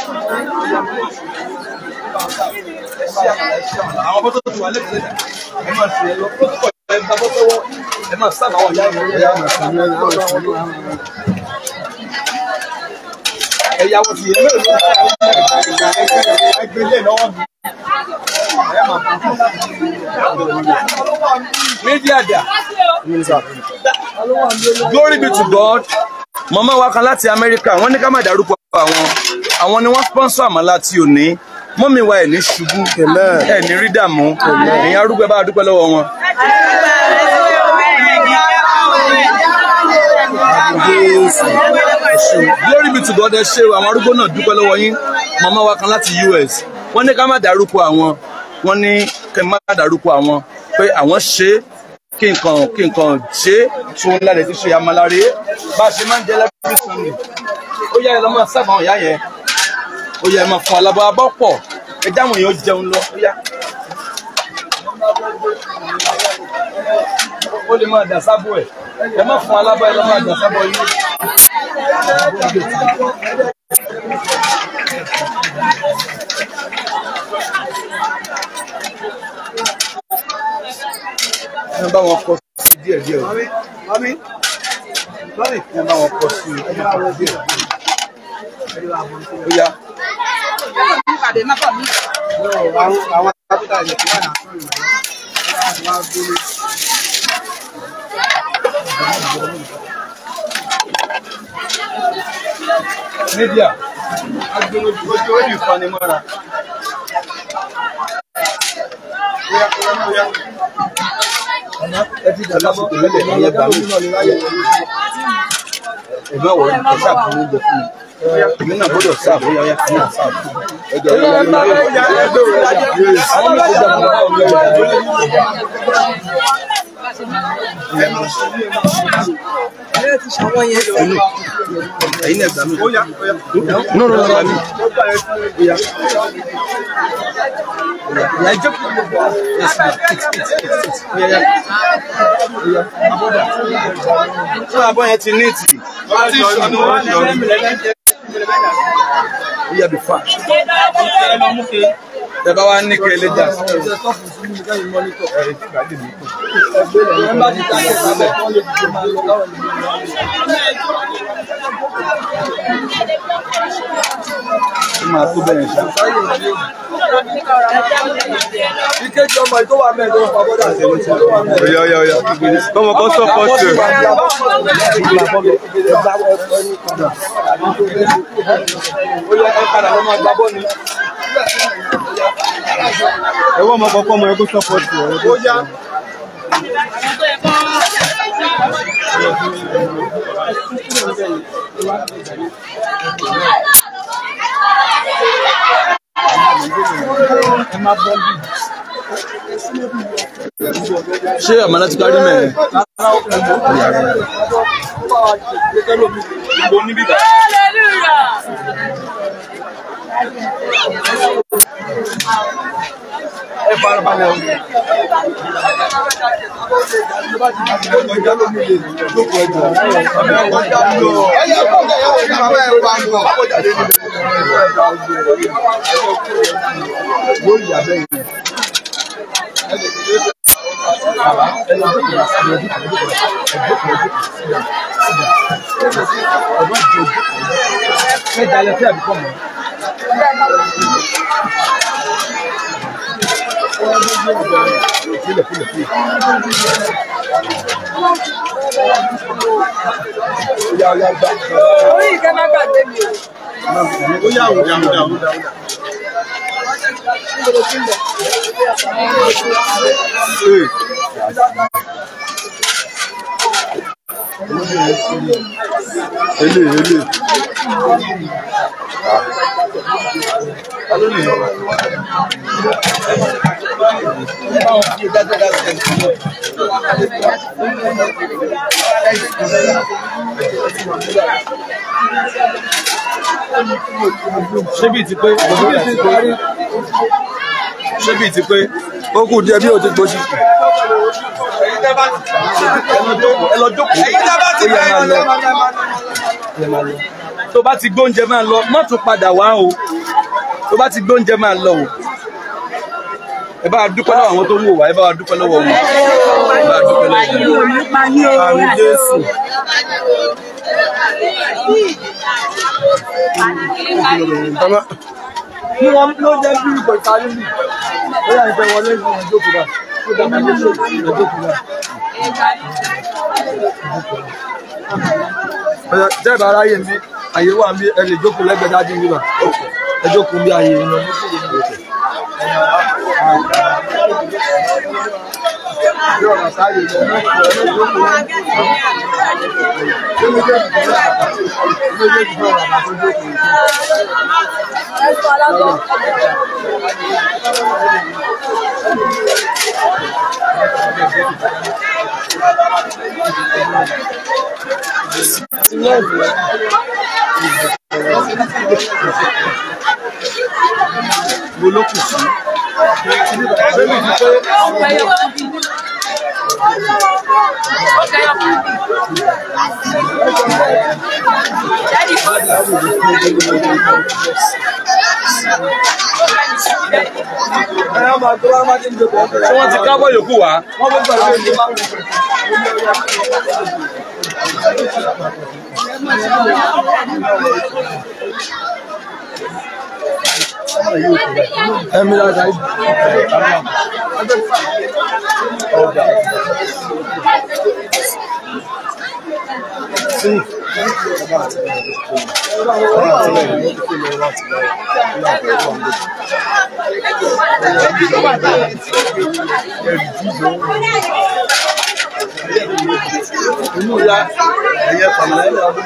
àwọn bọ́tò tó wà lẹ́kọ̀ọ́ ẹ máa ṣe lọ bọ́tò kọ̀ ẹ gba bọ́tò wọ́ ẹ máa sábà wọ̀ yá ìwọ̀n ẹ̀yà máa sàn ní ẹ̀yà máa sàn ní ẹ̀yà wọ́n ti yẹ mẹ́rin lọ́wọ́ ẹgbẹ́ ilé lọ́wọ́ mi. Méjì àdá. Glory be to God. Màmá wa kan láti Amẹ́ríkà, wọ́n ní ká má dárúkọ àwọn. Àwọn ni wọ́n sponsor àmàlà tí ò ní. Mọ́mí wa ẹ̀ ní ṣubú. Ẹ̀ ní rí dààmú. Èèyàn arúgbó ẹ bá dúpẹ́ lọ́wọ́ wọn. Glory be to God ẹ ṣe o, àwọn arúgbó náà dúpẹ́ lọ́wọ́ yín. Màmá wa kan láti US. Wọ́n ní ká má dárúkọ àwọn. Wọ́n ní kẹ́ má dárúkọ àwọn pé àwọn ṣe é kí nǹkan kí nǹkan ṣe é tún lálẹ́ ti ṣe amalare bá a ṣe máa ń jẹ lẹ́bí sunni. Ó yá ẹ lọ máa sábà àwọn ìyá yẹn. Ó yá ẹ máa fún alábọ̀ abọ́ pọ̀. Ẹ dáhùn èèyàn jẹun lọ. Ó yá. Ó lè máa dà sábò ẹ̀. Ẹ má fún alábọ̀ ẹ lọ máa dà sábò yín. ẹ bá wọn kọ sí díẹ̀ díẹ̀ o. ẹ bá wọn kọ sí díẹ̀ díẹ̀. ó yá. Media. Agbèrò ojú orí ìfanimọ́ra. Ẹ ti dàgbà sí ìpínlẹ̀ ní ẹgbàá mi. Ẹ̀gbọ́n wọ̀ ẹ́ sáàbù ló ń bẹ fún mi. Èmi náà gbọ́dọ̀ sáàbù ó yáyá fún náà sáàbù. Ẹ̀jẹ̀ ló ń bẹ fún mi. Àwọn mi kò dàgbà bá wọn lọ́wọ́. Ẹ̀yin náà gbà mí. No, no, no, no. Ìyá ìyá jókòó. Fún abọ́ yẹn ti níìtì. Ìyá bí fa. Ẹ bá wa ní kẹ́ ẹ lé jà. Ó máa tó bẹ́ẹ̀ ṣá. ìkejì ọmọ yìí tó wà mẹ́rin tó wà bọ́dà sí ọmọ tó wà mẹ́rin. Oya, oya, oya. Come on, come support you. ó yẹ ẹ padà lọ́mọ gbá bọ́ọ̀lù. Ẹ wọ́n mọ kọ́kọ́ mọ ẹgbẹ́ support you. ó yá. Ṣé àmàlà ti kárí mẹ́rin? ẹ fara balẹ̀ o. Ẹ jalè sí àbíkọ́ mọ́. orí ìkẹ́ má gbàgbé mi o. Ó yà wò dáhùn dáhùn dáhùn. Ele, ele. Ṣé bíi ti pé? Ṣé bíi ti pé? ó kù díẹ̀ bí o ti gbóṣì. Ẹ lọ jókòó. Ẹ lọ jókòó. ó yẹ máa lọ. Ẹ máa lọ. tó bá ti gbóúnjẹ máa lọ má tún padà wá o tó bá ti gbóúnjẹ máa lọ o ẹ bá wa dúpẹ́ lọ́wọ́ àwọn tó ń wò wá ẹ bá wa dúpẹ́ lọ́wọ́ wọn ẹ bá wa dúpẹ́ lọ́wọ́ wọn. àmì jésù Bàbá, Ní wọn ló jẹ́ bí ìgbà ìparí bì. Ó yà ìfẹ́ wọlé sí ìjókòó náà. Ó dàgbà tó ṣe ìjókòó náà. Ọ̀yà jẹ́ ìbá aráyè mi, àyè wà mí, ẹ lè jókòó lẹ́gbẹ̀ẹ́ dájú mi bà. Ẹ jókòó bí àyè ìrìn ọmọ tó lè ní òkè. Bí ọ̀nà sáyè lọ, ẹ jókòó náà. Ṣé méjèèjì fẹ́ rà bàtà tó jókòó? Méjèèjì fẹ́ rà bàtà tó jókòó. mo ló kù sí. Ẹ á máa tó wá máa ti ń jókòó. ṣé wọ́n ti kábọ̀ yòókù wá. Wọ́n fẹ́ gbàgbé ìdí máa ń wù. Ẹ̀mí láta yìí. inú ya ẹ̀yẹ pàmìlẹ́ ọdún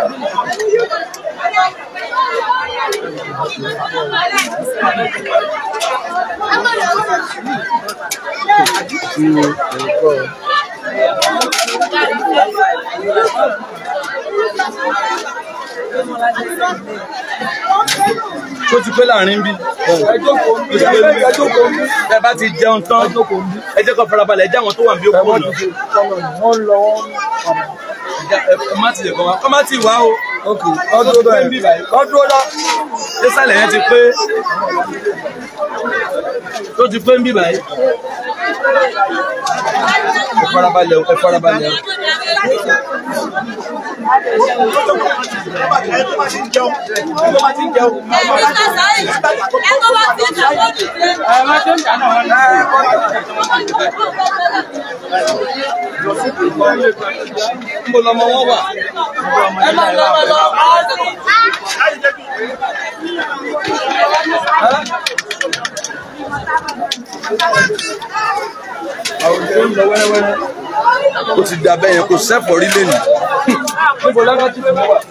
tó ti pé láàrin bí. Ẹ jókòó ń bí. Ẹ jókòó ń bí. ẹ bá ti jẹun tán ẹ jẹ́ kó farabalẹ̀ ẹ jẹ́ àwọn tó wà bí ó kú Wọ́n ọ̀nà. ti fi kọ́nà wọ́n lọ wọ́n. ẹ má ti lè kọ́ wa kọ́ má ti wá o. Ok, ọdún bẹ́ẹ̀. Ọdún ọdún. sísàlẹ̀ yẹn ti pé tó ti pé ń bí báyìí. ẹ farabalẹ̀ o ẹ farabalẹ̀ o. ń bọ̀ lọ́mọ wọn wà. àwùjọ ń lọ wẹ́rẹ́wẹ́rẹ́. ó ti dà bẹ́ẹ̀ yẹn kò sẹ́fọ̀ rí lẹ́nu. Níbo lọ́dọ̀ tí mo wà?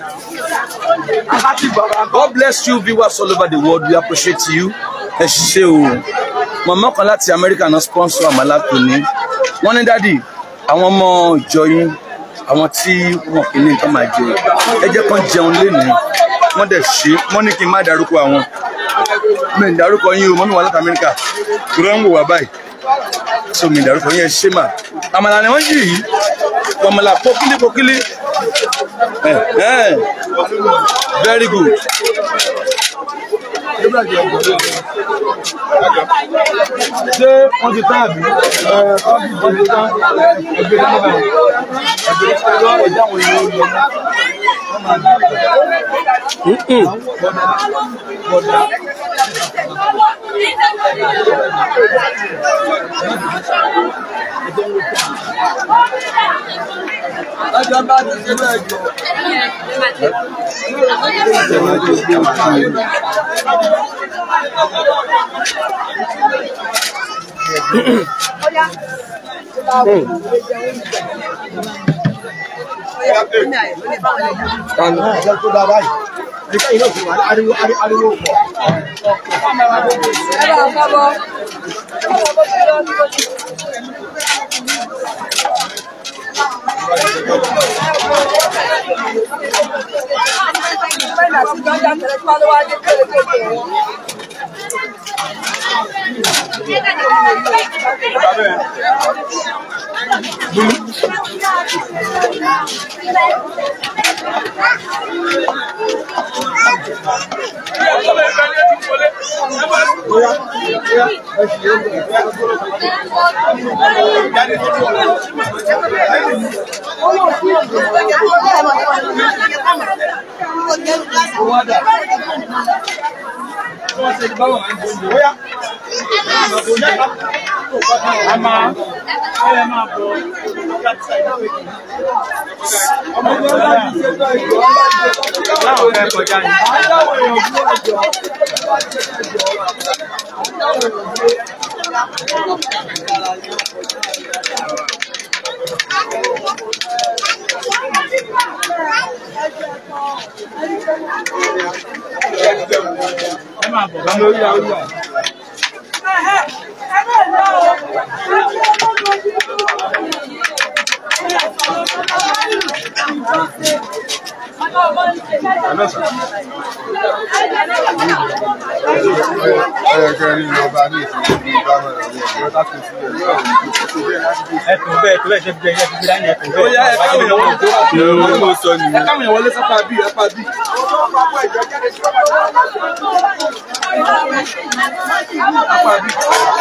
God bless you viewers all over the world we appreciate you. ẹ ṣe o mọ̀mọ́ kan láti Amẹ́ríkà náà sponsor àmàlà tòní. wọ́n ní dádì àwọn ọmọ ìjọ yín àwọn tí wọn kì í ní nǹkan máa jẹ ẹ jẹ́ kán jẹun lénìí wọ́n dẹ̀ ṣe wọ́n ní kí n má dárúkọ àwọn mi ì dárúkọ yín o mọ́mí wà láti Amẹ́ríkà tó rẹ́ ń wò wá báyìí so mi ì dárúkọ yín ẹ ṣe mà àmàlà ni wọ́n yìí yìí àmàlà pọ́kílí pọ́kílí Eh, eh. very good. Ṣé wọ́n ti tán àbí? Ẹ wọ́n ti tán. Ẹgbẹ́ náà báyìí. Ẹgbẹ́ náà báyìí. Ẹjẹ́ àwọn èèyàn ó lọ. Ẹjọ́ bá ti ṣe bẹ́ẹ̀ jọ. Kànú. Ẹjọ́ tó dá báyìí. Nígbà yìí náà fi wà ní ariwo ariwo pọ̀. ẹtùn bẹ́ẹ̀ tó bẹ́ẹ̀ ṣe fi jẹ iṣẹ́ fi dání ẹtùn ó yá ẹ káwọn èèyàn wọlé bẹ́ẹ̀. mo sọ ẹ nìyẹn. káwọn èèyàn wọlé sápá bí apá bí. apá bí.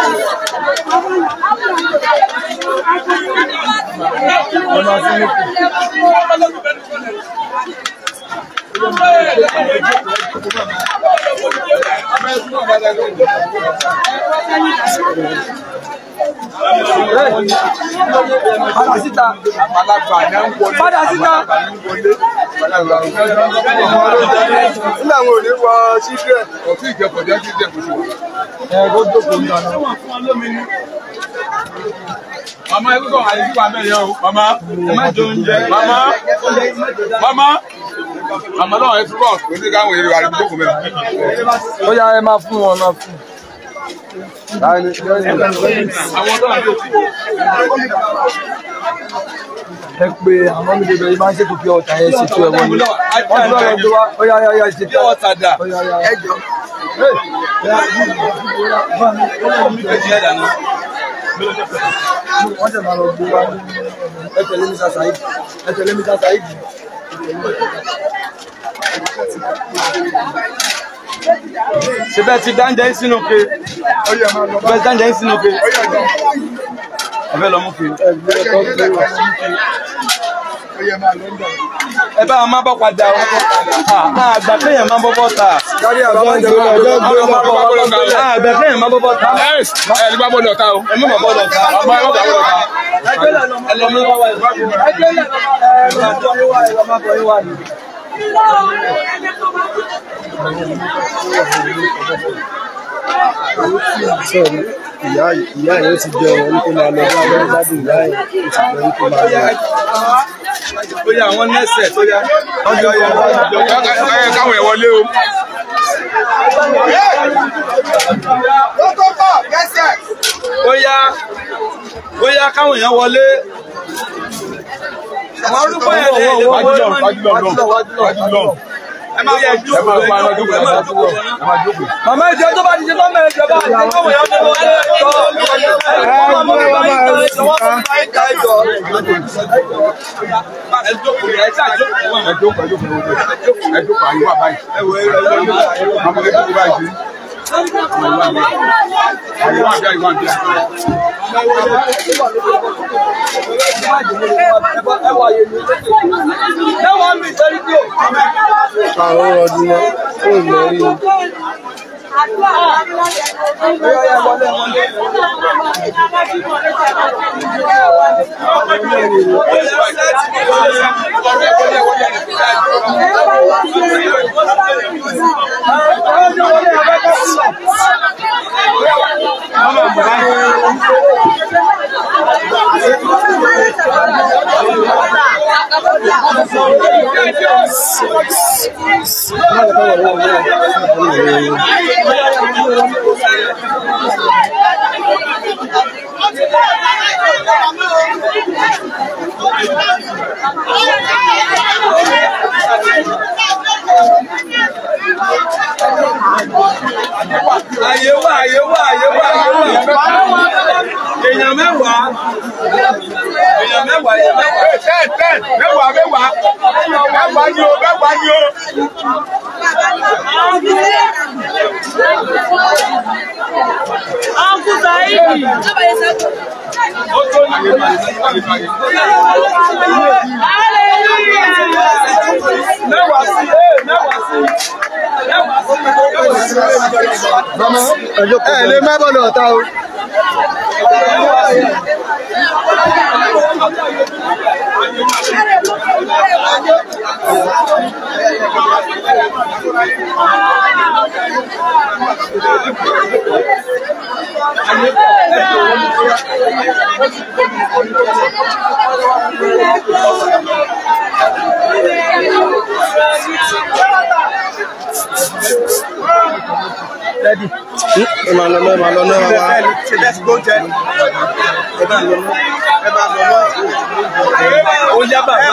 ọ̀nà sínú kù. padà síta. àgbàlagbà ni à ń wọlé. padà síta. nígbà wo ni wọ children. ọtí ìjẹpọ̀ jẹ́ kí ìjẹpọ̀ ṣe. ẹ kó jókòó ń dáná. màmá ẹ kúkọ àyè sípò abẹ́rẹ́ o. màmá ẹ má jẹ oúnjẹ. màmá màmá màmá náà ẹ túbọ̀ kò sí káwọn èrè wà ní gbókùn mẹ́rin. ó yá ẹ máa fún wọn máa fún. Láàrin àwọn tó ń tó ti. ẹ pé àwọn mi bèbè yìí máa ń ṣètò pé ọ̀tá yẹn ṣètò ẹ̀ wọlé. wọ́n ti lọ́rọ̀ gbé wá ó yá yá yá ṣe bí ọ̀tá dà. ó yá yá yá. ẹ̀jẹ̀ ẹ̀dà náà. wọ́n tẹ̀ máa lọ gbé wá ẹ tẹ̀lé mi sàṣàyí ẹ tẹ̀lé mi sàṣàyí. ṣe bẹ́ẹ̀ ti dáńjẹ́ yín sínú ke. bẹ́ẹ̀ dáńjẹ́ yín sínú ke. ẹ fẹ́ lọ mú ke. ẹ bá a máa bọ́ padà o. àgbà kéèyàn máa bọ́ bọ́ ta. kárí àbámọ́ ìjọba ọjọ́ gbé wọn. àgbà kéèyàn máa bọ́ bọ́ ta. ẹ ẹ nígbà bọ́ọ̀lù ọ̀tá o. ẹ mú bọ́ bọ́ ta. ọmọ ẹ má bàa bọ́ọ̀lù ọ̀tá. ẹ lọ mú bọ́ wá ẹ. sọ̀rọ̀ ìyá ìyá yẹn ti jẹ ọ̀rọ̀ wípé máa lọ bá wọn gbádùn ìyá yẹn ó ti jẹ wípé máa lọ. ó yá àwọn nẹ́sẹ̀ tó yá. ẹ káwọn ẹ wọlé o. ó yá ó yá káwọn èèyàn wọlé. àwọn arúgbó yẹn lè lè wájú lọ wájú lọ lọ wájú lọ. ẹ máa yẹ ẹ jókòó máa pa ẹ máa jókòó ẹ máa jókòó ẹ máa jókòó. màmá ìjọ tó bá ti ṣe lọ́mọ ẹ̀jọ̀ bá àti káwọn èèyàn tó wọlé ẹ̀jọ̀ ẹ jókòó yẹ ẹ ṣáà jókòó wọn. ẹ jókòó ẹ jókòó ẹ jókòó àyè wà báyìí. ẹ wọ ẹ wọ àmọ́ ẹ jókòó báyìí. àyè wà bí àyè wà bí. àwọn ọdún náà ó lọ rí i. àyè wà àyè wà àyè wà àyè wà èèyàn mẹ́wàá èèyàn mẹ́wàá mẹ́wàá èèyàn mẹ́wàá. ten ten mẹ́wàá mẹ́wàá mẹ́wàá ni o mẹ́wàá ni o. Uncle Saidi. ó tó ní mẹ́wàá sí ẹ mẹ́wàá sí mẹ́wàá sí. mama ẹ lè má bọ̀ lọ́ta o. ẹ máa lọ náà ẹ máa lọ náà wá. ṣe bẹ́ẹ̀ sí lóúnjẹ. ẹ bá lọ mọ́ ẹ bá lọ mọ́. ó yá bàbá.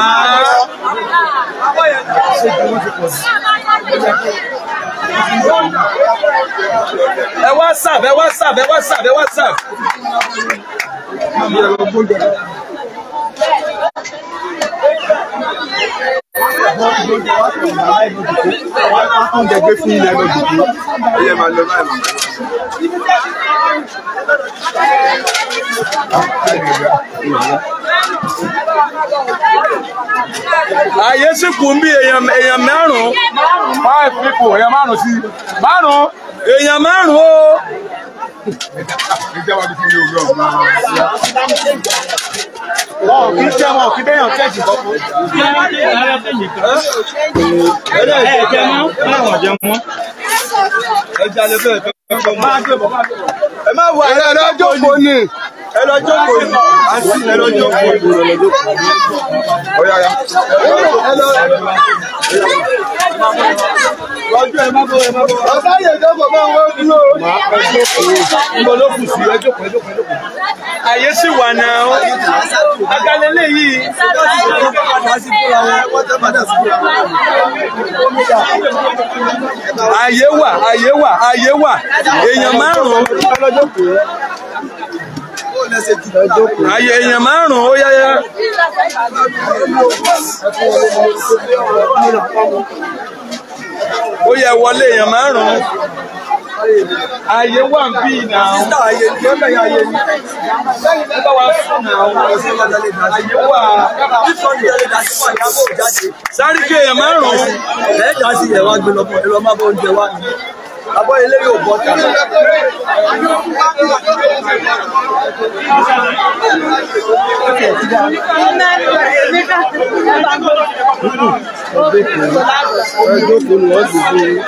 ẹ wá sàb ẹ wá sàb ẹ wá sàb ẹ wá sàb. oúnjẹ gbé fún ilẹ̀ lọ dùkú. ó yẹ máa lọ báyìí. ààyè sì kù ń bí èèyàn èèyàn márùn-ún five people èèyàn márùn-ún sí márùn-ún. èèyàn márùn-ún o. ìjọba ti fi ní òwúrọ̀. wọn ò kí jẹ́ wọn ò kí bẹ́yàn kẹ́ẹ̀jì kọ́kọ́. ẹja lè fẹ́ fẹ́ fẹ́ máa gbé bọ̀ máa gbé bọ̀. ẹ má wọ ẹ lọ jókòó ni. ẹ lọ jókòó ni àti ẹ lọ jókòó ni. ọ̀yà ya. ẹ lọ. lọ́jọ́ ẹ má bọ̀ ẹ má bọ̀. ọ̀sá yẹn jókòó máa ń wọ́n dúró. Níbo ló kù sí? Ẹ jókòó ẹ jókòó ẹ jókòó. ààyè sì wà náà o. agalẹ́lẹ̀ yìí. ààyè wà ààyè wà ààyè wà èèyàn márùn-ún. ààyè èèyàn márùn-ún ó yáyá. ó yẹ wọlé èèyàn márùn-ún. ààyè wà ń bí náà. ẹ bá wa sùn náà. ààyè wà. sáré kí èèyàn márùn-ún. ẹ̀ẹ́dá sí ẹ̀ wá gbé lọ bọ̀ ẹ lọ má bọ̀ oúnjẹ wá. abọ́ ilé yóò bọ́ ta. ẹ jókòó ni wọ́n gbé fún yín.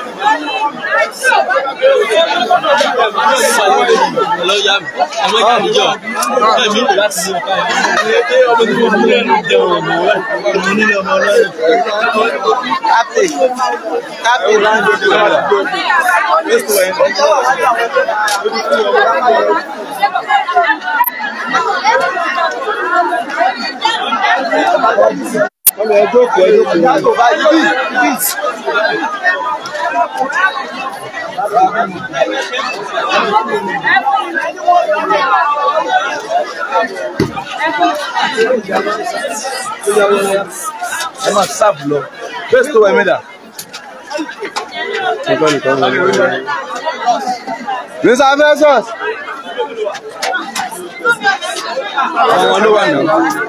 ọmọ ẹ jókòó ẹ jókòó. ẹ máa sáàbù lọ. bẹ́ẹ̀ tó wà mẹ́ta. Mr. Versus. àwọn ló wà náà.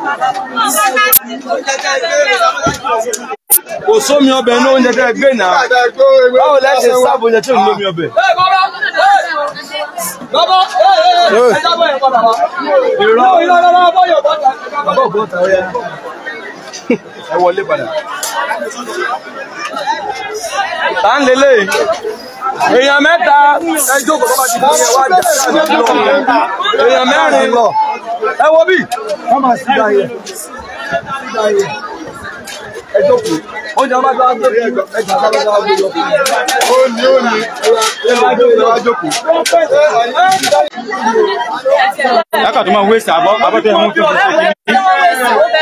kò sómi ọbẹ̀ ní oúnjẹ tẹ́ ẹ gbé náà. báwo lẹ́ ṣe sáàbù oúnjẹ tí ò ní lómi ọbẹ̀. ẹ wọlé padà. tá ń lélẹ̀ èèyàn mẹ́ta ẹ jókòó tó bá ti di ẹ wá jà èèyàn mẹ́rin ẹ wo bí. ẹ jókòó oúnjẹ wọn bá tó wá gbé ẹ jà sábà tó wá gbé lọ. Ó ní ó ní ẹ wá jókòó ẹ wá jókòó. Lákà tó máa wé sí àbọ̀ àbọ̀ tó yẹ mú tó fi ṣe kí.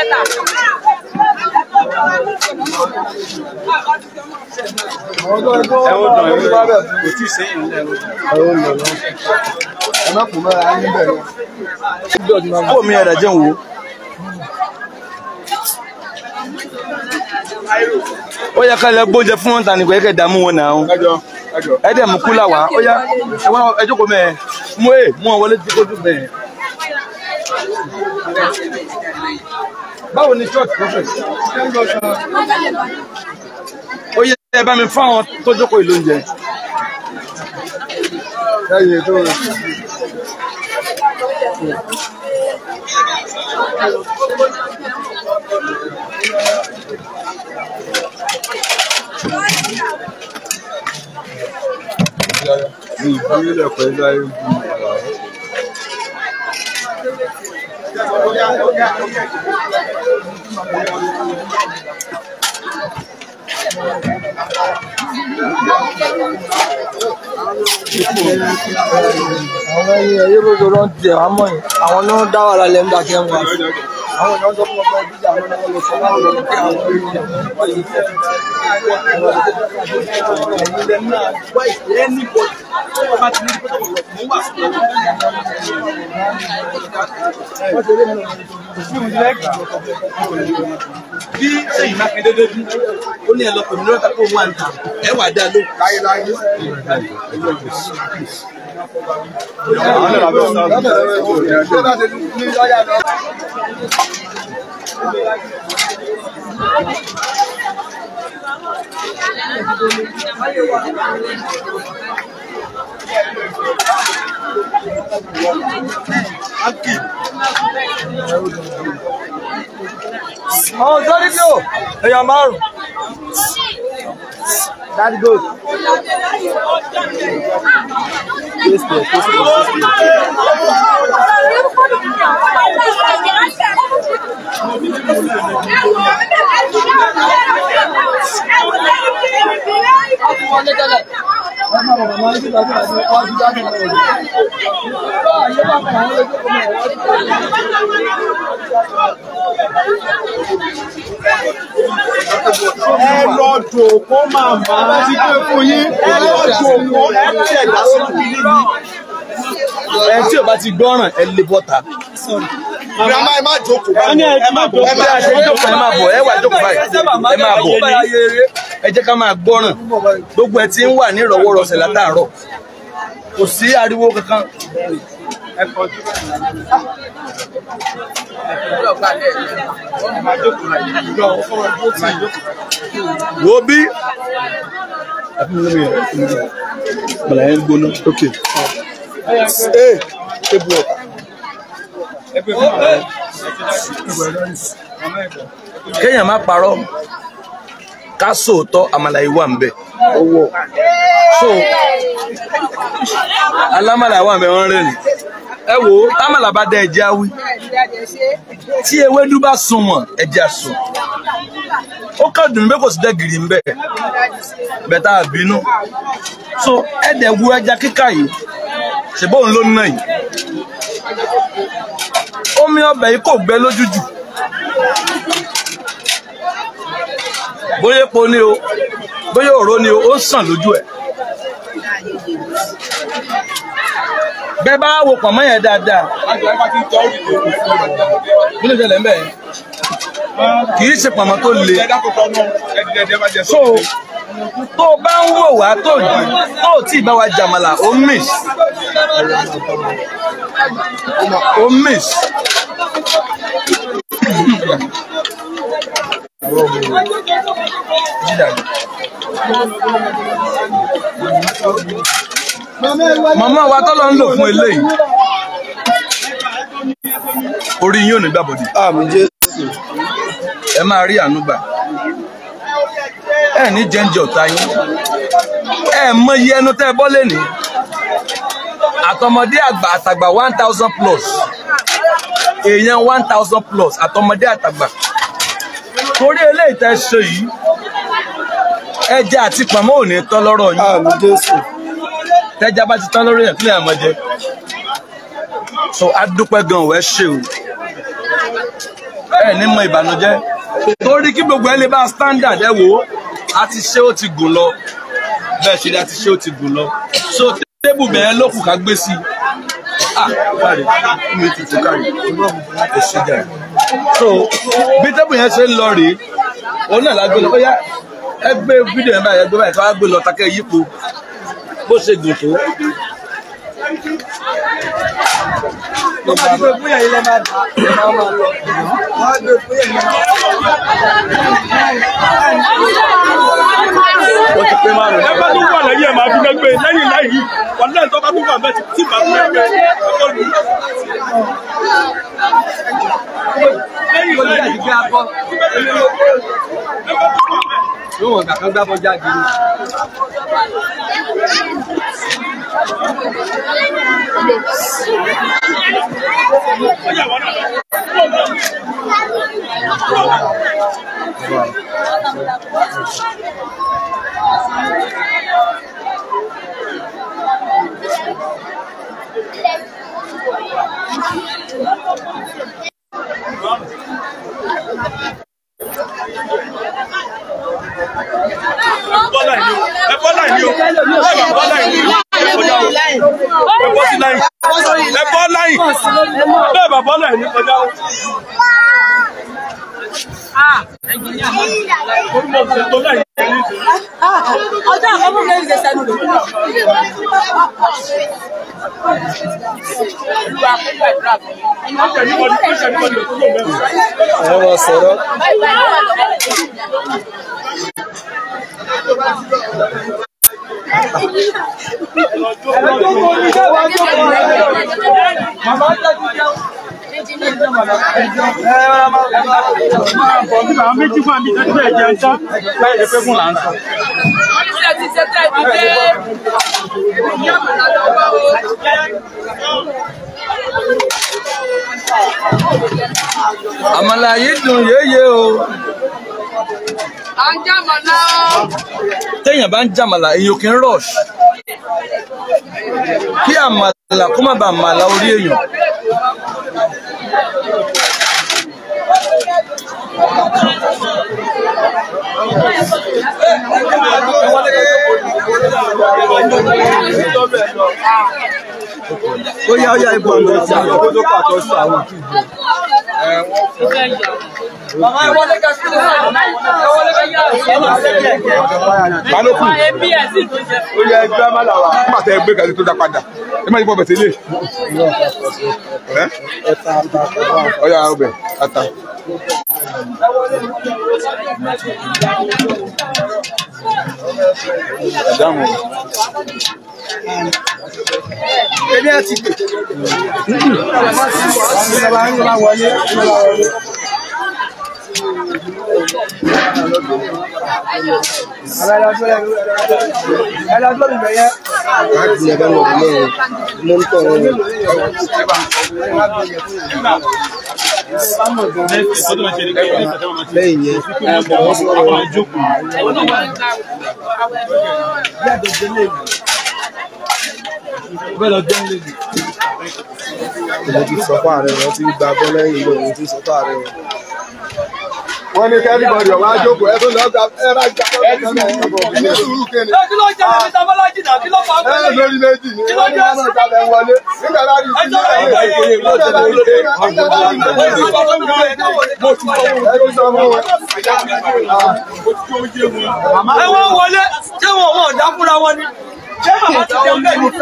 Ẹ ó dàn ẹ ó dàn kò tí ì sẹ́yìn nílẹ̀ ó. ẹ má kú mọ́ra yín bẹ̀rẹ̀. kó mi ẹ̀rẹ̀ jẹun wo. ó yẹ ká lẹ gbóúnjẹ fún wọn tani kò yẹ kẹ dààmú wọn náà ẹ dẹ̀ mú kúlà wá ó yá ẹ wá ẹ jókòó mẹ́ẹ̀ mú ẹ mú wọn wọlé tí kò dùn mẹ́ẹ̀. báwo ni church prophet ó yẹ ẹ bá mi fún àwọn tó jókòó ìlú oúnjẹ. lẹ́yìn tó ní ìbílẹ̀ pẹ̀lú ayé bí àwọn ẹyin ẹyẹ bó lọ ń tẹ àmọ́ yìí àwọn náà dá wàhálà lẹ nígbà tí wọn wà fún àwọn èèyàn sọ fún ọgbà ìdíje àwọn náà lọ sọ fún àwọn ọmọ kí àwọn èèyàn wọn yìí fẹ́ bí sẹ́yìn mákindé débí ó ní ẹ lọ pèmí lọ́tà kó wà níta ẹ wà dá ló. àwọn sọ́rí bí o èèyàn márùn. That goes. ẹ lọ jòkó màmá ti pé fún yín ẹ lọ jòkó ẹ tẹ̀ dá sí kiri ni. ẹ tí o bá ti gbọ́ràn ẹ lè bọ́ta. grandma ẹ má jókòó báyìí ẹ má bọ̀ ẹ bí a ṣe ń jókòó ẹ má bọ̀ ẹ wà jókòó báyìí ẹ má bọ̀ ẹ jẹ́ ká máa gbọ́ràn gbogbo ẹ ti ń wà ní ìrọ̀wọ́rọ̀sẹ̀ látàárọ̀ kò sí ariwo kankan. wo bí bàlá yẹn gbóná. ok ee ebu ọ kéèyàn má parọ́ ká sòótọ́ àmàlà yìí wà ń bẹ̀. owó so alámàlà wà ń bẹ̀ wọ́n rẹ̀ ni. ẹ wo támàlà bá dá ẹjẹ́ awí tí ewédú bá sunwọ̀n ẹjẹ́ àsùn. ó kàn dùn mí pé kò sí dẹ́gìrì ń bẹ̀ bẹ̀tà àbínú. so ẹ̀dẹ̀ wu ẹja kíkà yìí ṣèbóun ló ń ná yìí. omi ọbẹ̀ yìí kò gbẹ lójú jù. bóyá epo ni o bóyá òró ni o ó ń sàn lójú ẹ. bẹ́ẹ̀ bá wo pọ̀nmọ́ yẹn dáadáa kí ló ṣẹlẹ̀ ń bẹ̀ yẹn kì í ṣe pọ̀nmọ́ tó le so tó o bá ń wò wá tó tó o tí ì bá wa jàmàlà ó miss ó miss. màmá wa tọ́lọ́ ń lò fún eléyìí orí yín ò ní gbàbọ̀dì àmì jésù ẹ máa rí àánú gbà ẹ ní jẹ́ǹjẹ́ ọ̀tá yín ẹ mọ iye ẹnu tẹ́ ẹ bọ́ lẹ́nìí àtọmọdé àgbà àtàgbà one thousand plus èèyàn one thousand plus àtọmọdé àtàgbà torí eléyìí tẹ́ ṣe yìí ẹja àti pàmò ò ní tán lọ́rọ̀ yín àmì jésù tẹ́já bá ti tán lórí yẹn kílẹ̀ àmọ́ jẹ so a dúpẹ́ gan ọ̀ ẹ ṣe o ẹ ní mọ ìbànújẹ́ torí kí gbogbo ẹ lè bá standard ẹ wò ó a ti ṣe ó ti gùn lọ bẹ́ẹ̀ ṣe ni a ti ṣe ó ti gùn lọ so tébù bẹ́ẹ̀ ló kù ká gbé sí i ah káre mi tutù káre ẹ ṣe jà so bí tébù yẹn ṣe ń lọ rèé òun náà la gbé lọ bóyá ẹ gbé fídíò yẹn báyìí ẹ gbé báyìí ká wá gbé lọ takẹ́ yípo bó ṣe gùn tó. tó bá gbé fún yẹn ilé máa dà ẹ máa máa lọ wọ́n á gbé fún yẹn ilé máa ó ti pé márùn ẹ bá tún wà lẹ́yìn ẹ̀ máa fi gbẹ́gbẹ́ lẹ́yìn lẹ́yìn wọ́n lẹ́yìn tó bá tún wà bẹ́ẹ̀ tí tí bá tún gbẹ́gbẹ́ lẹ́yìn lọ sí lẹ́yìn àdìgbé akọ yóò wọ̀n kàkán gbá bọ́jà gidi. bọ́lá ìní o ẹ bọ́lá ìní o ẹ bá bọ́lá ìní o ẹ kọjá o ẹ bọ́ sí láyìn ẹ bọ́ láyìn bẹ́ẹ̀ bá bọ́lá ìní kọjá o. Orí mo ṣe tó láyìn ní ìlú. ọjọ́ àkọ́kọ́ mi lè sẹ́nu lò. Ọ̀sẹ̀ ní wọ́n ní ọ̀sẹ̀ ní wọ́n ní òkú ló mẹ́rin. ẹ wọ́n sọ̀rọ̀. Àwọn méjì fún àmì ìtọ́jú ẹ̀ jẹun tán láì lè pé fún là ń sọ. Oníṣẹ́ ti ṣe tẹ́ ibi dé. Ìyá àmàlà lọ́wọ́ o. àmàlà yìí dùn yéye o À ń jẹ́ àmàlà o. téèyàn bá ń jàmàlà èyàn kì í rush kí àmàlà kó má bàa màlà orí èèyàn ó yá ó yá ibò àlọ́ sí àwọn tó tó pàtó sí àwọn. Bàbá ẹ wọlé ká sílẹ̀. Ẹ wọlé ká yá. balógun Èmi ẹ̀ sì tún jẹ. ó yẹ ẹgbẹ́ amálàwà nígbà tẹ ẹgbẹ́ kan tó dá padà ẹ má yí bọ́ bẹ̀ tẹ́lẹ̀ ẹ ọyà ọbẹ̀ ata. Ìdáhùn. Ẹni ẹ ti pè. Ìjọba ń bá wọlé. Ìjọba wọlé. Ẹ lọ sórí ibẹ̀ yẹn. láti ẹ bá lọ lọ mo ń tọ wọn lẹ́yìn yẹn wọn sọ̀rọ̀ Bẹ́ẹ̀ lọ jẹun lè dì. mo ti sọ fún ààrẹ wọn ti gba bọ lẹ́yìn lọ mo ti sọ fún ààrẹ wọn. wọ́n ní kí everybody ọ̀wá jókòó ẹ tó lọ gba ẹ bá gba ẹ ti ní sùúrù kéde. Kí ló jẹ́ ẹni tí a bá lájì náà? Kí ló fà á ẹ pẹ́lẹ́? lórí méjì ni wọ́n ní wọ́n gba ẹ wọlé nígbà bá rí ìdílé ẹ nígbà bá rí ìdílé ẹ nígbà bá rí ìdílé ẹ ti sọ fún wọn. Ẹ wọ́n wọlé. Ṣé wọn wọn ò dá fúnra wọn ni? Ṣé màmá ti jẹun bẹ́ẹ̀ ni?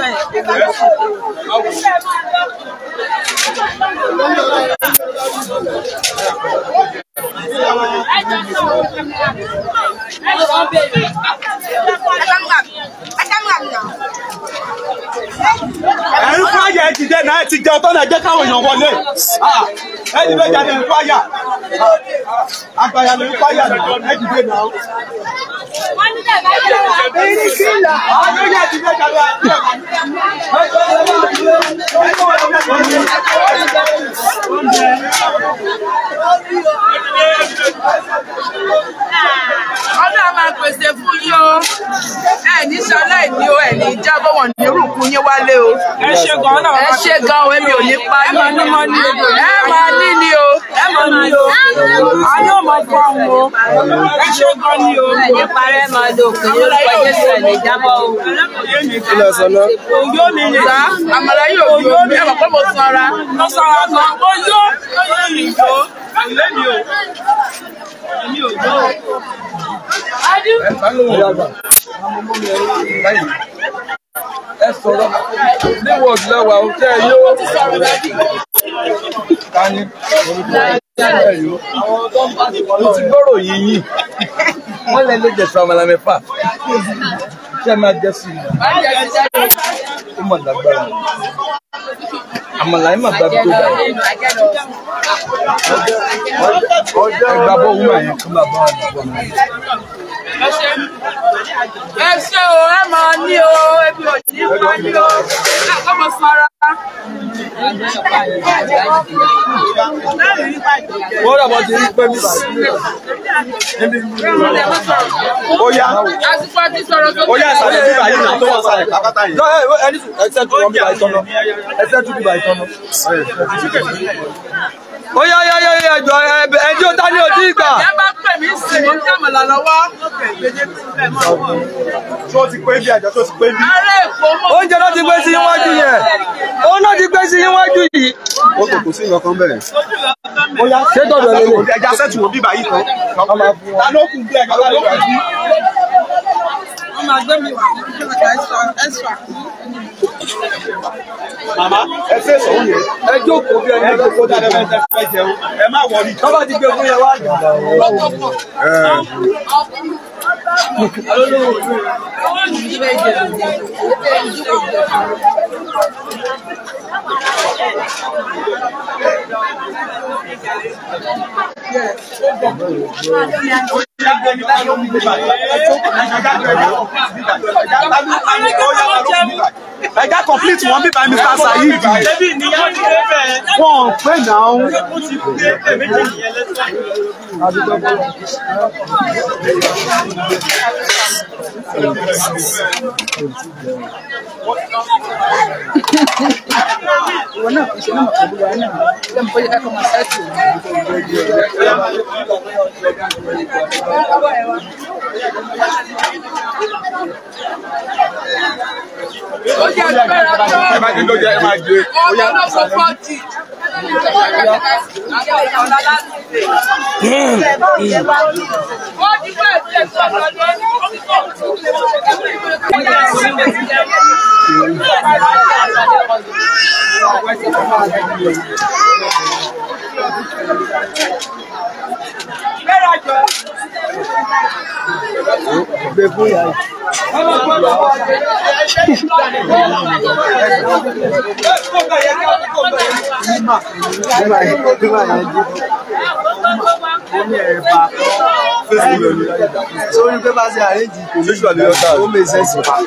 Ẹ̀rí fáyà ẹ ti dẹ́ náà ẹ ti jẹ ọtọ́ náà jẹ́ káwọn èèyàn wọlé. Ẹ ti fẹ́ jáde ní fáyà. Àgbàyà lè fáyà náà ẹ ti dé náà. Àwọn méjì ti fẹ́ jáde. Ọlọ́run a máa pèsè fún yín o. Ẹ ní sọlá ìní o, ẹ ní jábọ̀ wọ̀n ní rúkú yín wálé o. Ẹ ṣe gan náà. Ẹ ṣe gan o, èmi ò ní pa yín. Ẹ máa ní mọ́ ní o. Ẹ máa ní ni o. Ẹ máa ní o. A yóò máa fọ àwọn o. Ẹ ṣe gan ni o. Ẹ ní parẹ́ máa lo òkè ní orúkọ Jésù ẹ̀ ní jábọ̀ o. ilé sọ náà Òyó mi ni. Sá, àmàlà yóò yó mi. Ẹ mọ̀ pé mo sanra. Mo sanra gan. Mo yó. Mo yó mi yó. Ilé mi o. ẹ bá lóhùn ẹ sọ̀rọ̀ ní wọ́ọ̀dù lẹ́wà ó tẹ́ ẹ yóò. Tani mo ti gbọ́rọ̀ yín yín wọ́n lẹ lè jẹ̀sùn àmàlà mẹ́fà ṣé ẹ máa jẹ́ sí i ó mọ̀ lágbára àmàlà yín mà gbà tó dà ẹ gbà bọ́ wúmọ̀ yẹn kó máa bá wà nígbà náà. ẹ ṣe o ẹ máa ní o ebi ò ní pa ní o ọmọ sara. wọ́n rà bọ́ ti rí pé mi sí. ó yá àsìkò àti sọ̀rọ̀ tó ó yá ìsàlẹ̀ bíbá yìí náà tó wà sàlẹ̀ kápátá yìí. ẹni tún ẹsẹ̀ tún wọn bíbá ìtọ́nà ẹsẹ̀ tún bíbá ìtọ́nà. ó yá yá yá yá ẹjọ ẹjọ ta ni ò tí ì gbà. ẹ bá pè mí sí i ní àmàlà lọ́wọ́. tó ti pé bí àjọ tó ti pé bí. ará èkó mọ̀. oúnjẹ náà ti gbé sí iwájú yẹn òun náà ti gbé sí iwájú yìí. ó kò kò sí nǹkan kan bẹ́ẹ̀. ó yá ṣé tọ̀dọ̀ lè lè. ẹja sẹ́tù wo bíbá yìí kan. ta ló kù bí ẹja ta ló kù bí. wọ́n máa gbé mi wá extra. màmá ẹ fẹ́ sọ̀rọ̀ yẹn. ẹ jókòó bí ẹni ẹ jókòó dáadáa fẹ́ fẹ́ fẹ́ jẹun ẹ má wọrí. tọ́ba ti gbé fún yẹn wá dùn. ẹja complete wọn bíbá mr sayid wọn pè náà. ìwọ náà kò ṣe náà pẹ̀lú wa náà lẹ́nu bóyá ẹ kọ́ máa ṣáàtì ó jẹ́ agbára tó ẹ má dín lóúnjẹ ẹ má gbé. ọmọ náà sọ fọ́ọ̀tì. ó ti bẹ́ẹ̀ tiẹ̀ sọ̀rọ̀ gbé fún yàrá. nígbà yẹn nígbà yẹn jí. sórí pé bá ṣe àrèjì kò ní ìgbà ó mè sẹ́sì pa.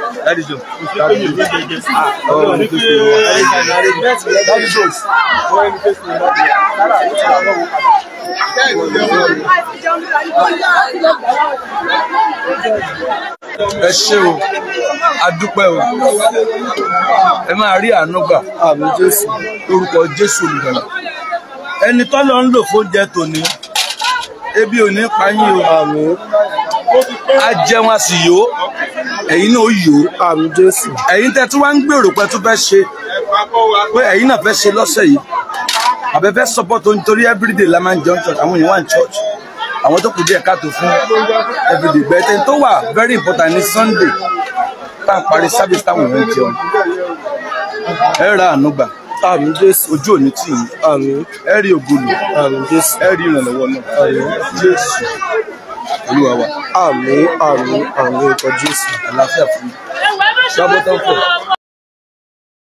ẹ ṣé o adúpẹ́ o ẹ máa rí àánú gbà àmì jésù. lórúkọ jésù olùgbàlà ẹni tọ́lọ́ ń lò fóúnjẹ tòní ebi ò ní pa yín o àmì a jẹun a sì yó ẹ̀yin náà ó yó àmì jésù. ẹ̀yin tẹ́ tí wọ́n ń gbèrò pé tó fẹ́ ṣe pé ẹ̀yin náà fẹ́ ṣe lọ́sẹ̀ yìí àbẹ́fẹ́ support o nítorí everyday la máa ń jẹun church àwọn èèyàn wà ní church àwọn tó kù díẹ̀ káàtó fún everyday bẹ́ẹ̀ tó wà very important ní sunday tá à ń parí service táwọn èèyàn ń jẹun ẹ ra àánú gbà àmì jésù. ojú òní tì yín àmì ẹ rí ògbólù àmì jésù. ẹ rí ìrànlọ́wọ́ náà jésù olúwa wa àmì àmì àmì ìkọ jésù. àlàáfíà fún mi ṣàbọ̀tán fún ọ.